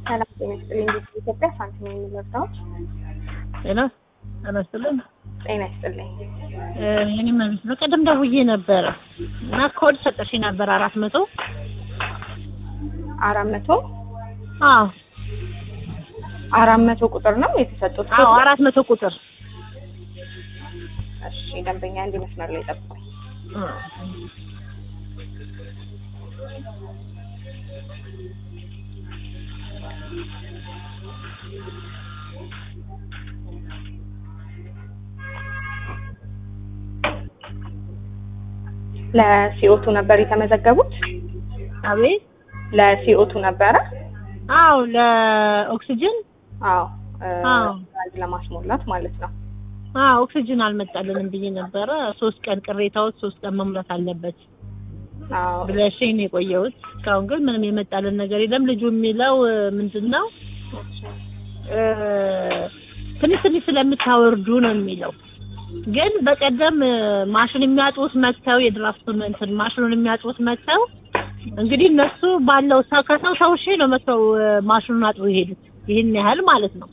ሰላም ጤና ይስጥልኝ። እንዴት ኢትዮጵያ ሳንቲም የሚመርዳዎች ጤና ጤና ይስጥልኝ። ጤና ይስጥልኝ። የኔ መቤት በቀደም ደውዬ ነበረ እና ኮድ ሰጠሽኝ ነበር አራት መቶ አራት መቶ አዎ አራት መቶ ቁጥር ነው የተሰጡት። አዎ አራት መቶ ቁጥር እሺ ደንበኛ እንዲህ መስመር ላይ ጠብቁኝ። ለሲኦቱ ነበር የተመዘገቡት? አቤት ለሲኦቱ ነበረ? አዎ ለኦክሲጅን አዎ እ አዎ። ጋዝ ለማስሞላት ማለት ነው። አዎ ኦክሲጅን አልመጣልንም ብዬ ነበረ። ሶስት ቀን ቅሬታዎች ሶስት ቀን መሙላት አለበት አዎ ብለሽኝ ነው የቆየሁት። እስካሁን ግን ምንም የመጣልን ነገር የለም። ልጁ የሚለው እ ምንድን ነው እ ትንሽ ትንሽ ስለምታወርዱ ነው የሚለው። ግን በቀደም እ ማሽን የሚያጥቡት መጥተው የድራፍቱን እንትን ማሽኑን የሚያጥቡት መጥተው እንግዲህ እነሱ ባለው ሰው ከሰው ሰው ሺ ነው መጥተው እ ማሽኑን አጥቡ የሄዱት ይህን ያህል ማለት ነው።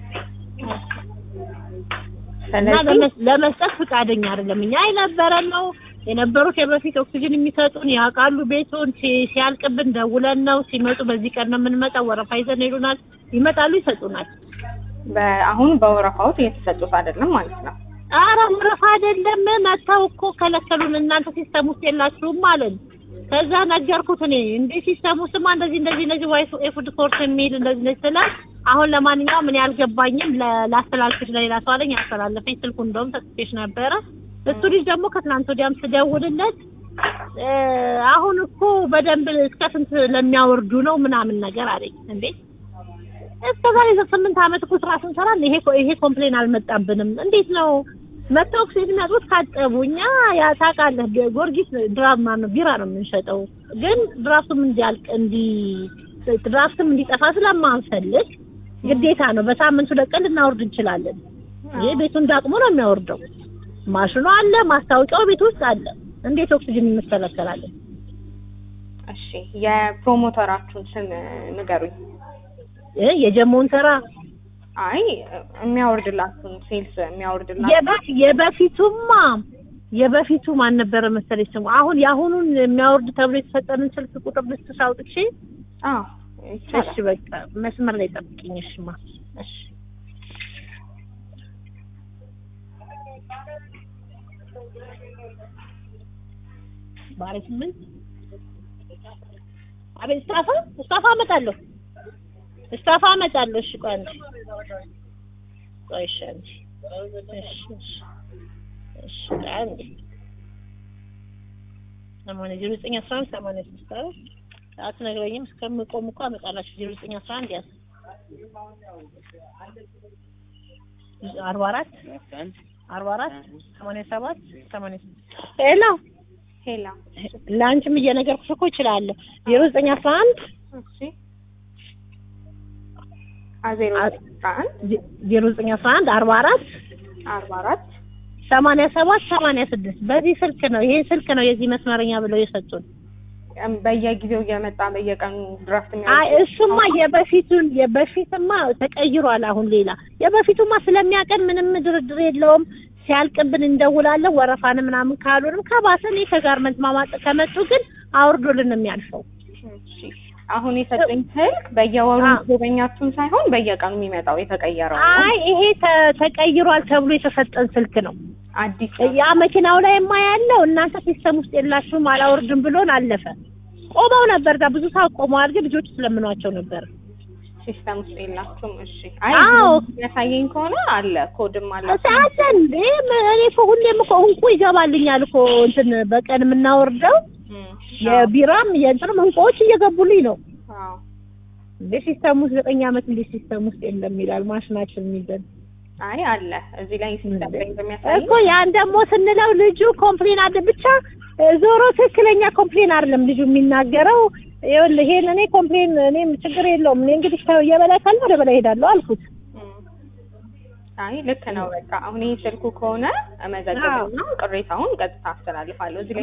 እና ስለዚህ ለመስ- ለመስጠት ፈቃደኛ አይደለም። እኛ የነበረን ነው የነበሩት የበፊት ኦክሲጅን የሚሰጡን ያውቃሉ። ቤቱን ሲ- ሲያልቅብን ደውለን ነው ሲመጡ፣ በዚህ ቀን ነው የምንመጣው፣ ወረፋ ይዘን ይሉናል። ይመጣሉ፣ ይሰጡናል። በአሁኑ በወረፋዎት እየተሰጡት አይደለም ማለት ነው። አረ ወረፋ አይደለም መጥተው እኮ ከለከሉን። እናንተ ሲስተም ውስጥ የላችሁም አለን። ከዛ ነገርኩት እኔ እንዴ ሲስተም ውስጥማ እንደዚህ እንደዚህ እንደዚህ ዋይ የፉድ ኮርስ የሚል እንደዚህ እንደዚህ ስላል አሁን ለማንኛውም እኔ አልገባኝም ለ- ላስተላልፍሽ ለሌላ ሰው አለኝ። አስተላለፈኝ። ስልኩ እንደውም ሰጥቼሽ ነበረ። እሱ ልጅ ደግሞ ከትናንት ወዲያም ስደውልለት እ አሁን እኮ በደንብ እስከ ስንት ለሚያወርዱ ነው ምናምን ነገር አለኝ። እንዴ እስከ ዛሬ ስምንት ዓመት እኮ ስራ ስንሰራ ይሄ ይሄ ኮምፕሌን አልመጣብንም። እንዴት ነው መጥተው ኦክሲጅን የሚያጥቡት ካጠቡ እኛ ያ ታውቃለህ፣ ጊዮርጊስ ድራማ ነው ቢራ ነው የምንሸጠው። ግን ድራፍቱም እንዲያልቅ እንዲ ድራፍትም እንዲጠፋ ስለማንፈልግ ግዴታ ነው በሳምንቱ ለቀን ልናወርድ እንችላለን። ይሄ ቤቱ እንዳቅሙ ነው የሚያወርደው። ማሽኑ አለ፣ ማስታወቂያው ቤት ውስጥ አለ። እንዴት ኦክሲጅን እንከለከላለን? እሺ የፕሮሞተራችሁን ስም ንገሩኝ። እ የጀመውን ስራ አይ የሚያወርድላችሁን ሴልስ የሚያወርድላችሁ የበፊ የበፊቱማ የበፊቱ ማን ነበረ መሰለኝ ስሙ። አሁን የአሁኑን የሚያወርድ ተብሎ የተሰጠንን ስልክ ቁጥር ልስጥሽ አውጥቼ። አዎ እሺ ይቻላል። በቃ መስመር ላይ ጠብቂኝ። እሺማ እሺ ባለ ስምንት አቤት ስታፋ ስታፋ አመጣለሁ ስታፋ አመጣለሁ። እሺ ቆይ አንዴ ቆይ እሺ አንዴ እሺ እሺ እሺ ቆይ አንዴ ሰማንያ ዜሮ ዘጠኝ አስራ አንድ ሰማንያ ስድስት አይደል? አትነግረኝም እስከምቆም እኮ አመጣላችሁ። ዜሮ ዘጠኝ አስራ አንድ ያዝ አርባ አራት አርባ አራት ሰማንያ ሰባት ሰማንያ ስድስት ሄሎ ሄላ ለአንቺም እየነገርኩሽ እኮ እችላለሁ። ዜሮ ዘጠኝ አስራ አንድ እሺ ዜሮ አስራ አንድ ዜሮ ዘጠኝ አስራ አንድ አርባ አራት አርባ አራት ሰማንያ ሰባት ሰማንያ ስድስት በዚህ ስልክ ነው ይሄ ስልክ ነው የዚህ መስመረኛ ብለው የሰጡን። እም በየጊዜው እየመጣ በየቀኑ ድራፍት አይ እሱማ የበፊቱን የበፊትማ ተቀይሯል። አሁን ሌላ የበፊቱማ ስለሚያቀን ምንም ድርድር የለውም። ሲያልቅብን እንደውላለን። ወረፋን ምናምን ካሉንም ከባሰ እኔ ከጋርመንት ማማጥ ከመጡ ግን አውርዶልን ነው የሚያልፈው። እሺ አሁን የሰጠኝ ስልክ በየወሩ አዎ። ጎበኛችሁን ሳይሆን በየቀኑ የሚመጣው የተቀየረው ነው። አይ ይሄ ተ- ተቀይሯል ተብሎ የተሰጠን ስልክ ነው። አዲስ ያ መኪናው ላይ ማ ያለው እናንተ ሲስተም ውስጥ የላችሁም አላወርድም ብሎን አለፈ። ቆመው ነበር ጋር ብዙ ሰዓት ቆመዋል፣ ግን ልጆቹ ስለምኗቸው ነበር። ሲስተም ውስጥ የላችሁም። እሺ አይ አዎ። የሚያሳየኝ ከሆነ አለ ኮድም አለ። ሰዓት እንዴ ም- እኔ እኮ ሁሌም እኮ እንቁ ይገባልኛል እኮ እንትን በቀን የምናወርደው እም፣ የቢራም የእንትንም እንቁዎች እየገቡልኝ ነው። አዎ እንዴ ሲስተም ውስጥ ዘጠኝ ዓመት እንዴ ሲስተም ውስጥ የለም ይላል ማሽናችን የሚዘን አይ አለ እዚህ ላይ ሲስተም ላይ በሚያሳየኝ እኮ ያን ደግሞ ስንለው ልጁ ኮምፕሌን አለ ብቻ እ፣ ዞሮ ትክክለኛ ኮምፕሌን አይደለም ልጁ የሚናገረው። ይኸውልህ ይሄን እኔ ኮምፕሌን እኔም ችግር የለውም እኔ እንግዲህ ከ- የበላይ ካለ ወደ በላይ ሄዳለሁ አልኩት። እም፣ አይ ልክ ነው። በቃ አሁን ይህ ስልኩ ከሆነ እመዘግብና ቅሬታውን ቀጥታ አስተላልፋለሁ። እዚህ ላይ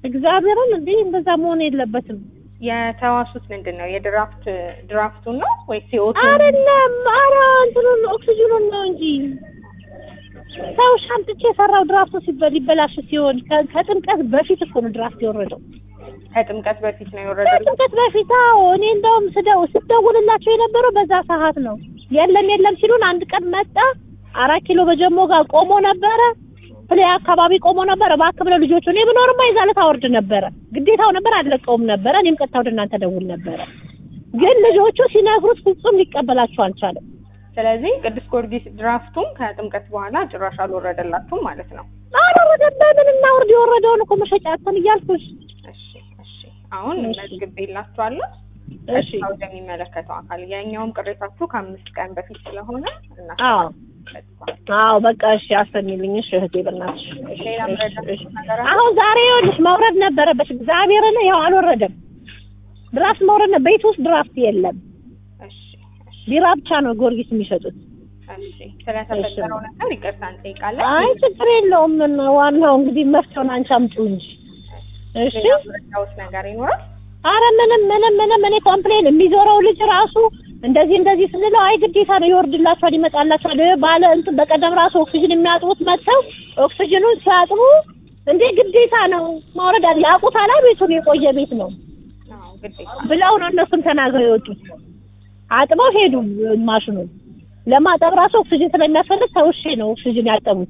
እግዚአብሔርን እንዴ እንደዛ መሆን የለበትም። የተዋሱት ምንድን ነው? የድራፍት ድራፍቱን ነው ወይስ የኦቱ? አይደለም፣ ኧረ እንትኑን ኦክሲጅኑን ነው እንጂ ሰው ሻምጥቼ የሰራው ድራፍቱ ሲበ- ሊበላሽ ሲሆን ከ- ከጥምቀት በፊት እኮ ነው ድራፍት የወረደው። ከጥምቀት በፊት ነው የወረደው። ከጥምቀት በፊት አዎ። እኔ እንደውም ስደው ስደውልላቸው የነበረው በዛ ሰዓት ነው። የለም የለም ሲሉን አንድ ቀን መጣ። አራት ኪሎ በጀሞ ጋር ቆሞ ነበረ። ፕሌይ አካባቢ ቆሞ ነበረ። እባክህ ብለው ልጆቹ እኔ ብኖርማ የዛለት አወርድ ነበረ። ግዴታው ነበር፣ አልለቀውም ነበረ። እኔም ቀጥታ ወደ እናንተ ደውል ነበረ። ግን ልጆቹ ሲነግሩት ፍጹም ሊቀበላቸው አልቻለም። ስለዚህ ቅዱስ ጊዮርጊስ ድራፍቱም ከጥምቀት በኋላ ጭራሽ አልወረደላችሁም ማለት ነው። አልወረደም። በምን እናውርድ? የወረደውን እኮ መሸጫ አጥተን እያልኩሽ። እሺ እሺ። አሁን እሺ። መዝግቤላችኋለሁ። እሺ ቀጥታ ወደሚመለከተው አካል የኛውም ቅሬታችሁ ከአምስት ቀን በፊት ስለሆነ አዎ እናስተላልፋለን። አዎ በቃ እሺ፣ አሰሚልኝ። እሺ እህቴ በእናትሽ እሺ፣ ሌላ እሺ፣ መረዳት እሺ። ነገር አለ? አሁን ዛሬ ይኸውልሽ መውረድ ነበረበት። እግዚአብሔርን ያው አልወረደም። ድራፍት መውረድ ነው። ቤት ውስጥ ድራፍት የለም። እሺ እሺ ቢራ ብቻ ነው ጊዮርጊስ የሚሸጡት። እሺ። ስለተፈጠረው ነገር ይቅርታ እንጠይቃለን። አይ ችግር የለውም። ምን ዋናው እንግዲህ መፍትሄውን አንቺ አምጪው እንጂ። እሺ ሌላ መረዳት ነገር ይኖራል? አረ ምንም ምንም ምንም እኔ ኮምፕሌን የሚዞረው ልጅ ራሱ እንደዚህ እንደዚህ ስንለው አይ ግዴታ ነው ይወርድላችኋል፣ ይመጣላችኋል ባለ እንትን በቀደም ራሱ ኦክሲጅን የሚያጥቡት መጥተው ኦክሲጅኑን ሲያጥቡ እንዴ ግዴታ ነው ማውረድ አለ ያውቁታል። ቤቱን የቆየ ቤት ነው አዎ ግዴታ ብለው ነው እነሱም ተናግረው የወጡት። አጥበው ሄዱ። ማሽኑን ለማጠብ ራሱ ኦክሲጅን ስለሚያስፈልግ ተውሼ ነው ኦክሲጅን ያጠቡት።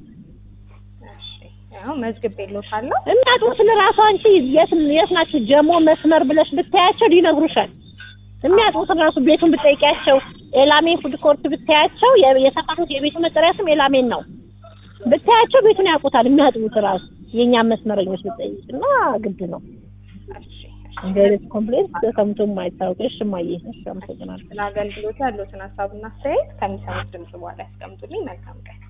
እሺ። ያው መዝግቤልዎታለሁ። የሚያጥቡትን ራሱ አንቺ የት የት ናችሁ ጀሞ መስመር ብለሽ ብታያቸው ሊነግሩሻል። የሚያጥቡትን ራሱ ቤቱን ብጠይቂያቸው ኤላሜ ፉድ ኮርት ብታያቸው የ- የሰፈሩት የቤቱ መጠሪያ ስም ኤላሜን ነው። ብታያቸው ቤቱን ያውቁታል። የሚያጥቡት ራሱ የእኛም መስመረኞች ብጠይቅ እና ግድ ነው። እሺ እንደ አይነት ኮምፕሌንት ተሰምቶ የማይታወቅ እሺ፣ እማዬ እሺ፣ አመሰግናለሁ። ስለ አገልግሎት ያሉትን ሀሳብና አስተያየት ከሚሰሙት ድምጽ በኋላ ያስቀምጡልኝ። መልካም ቀን።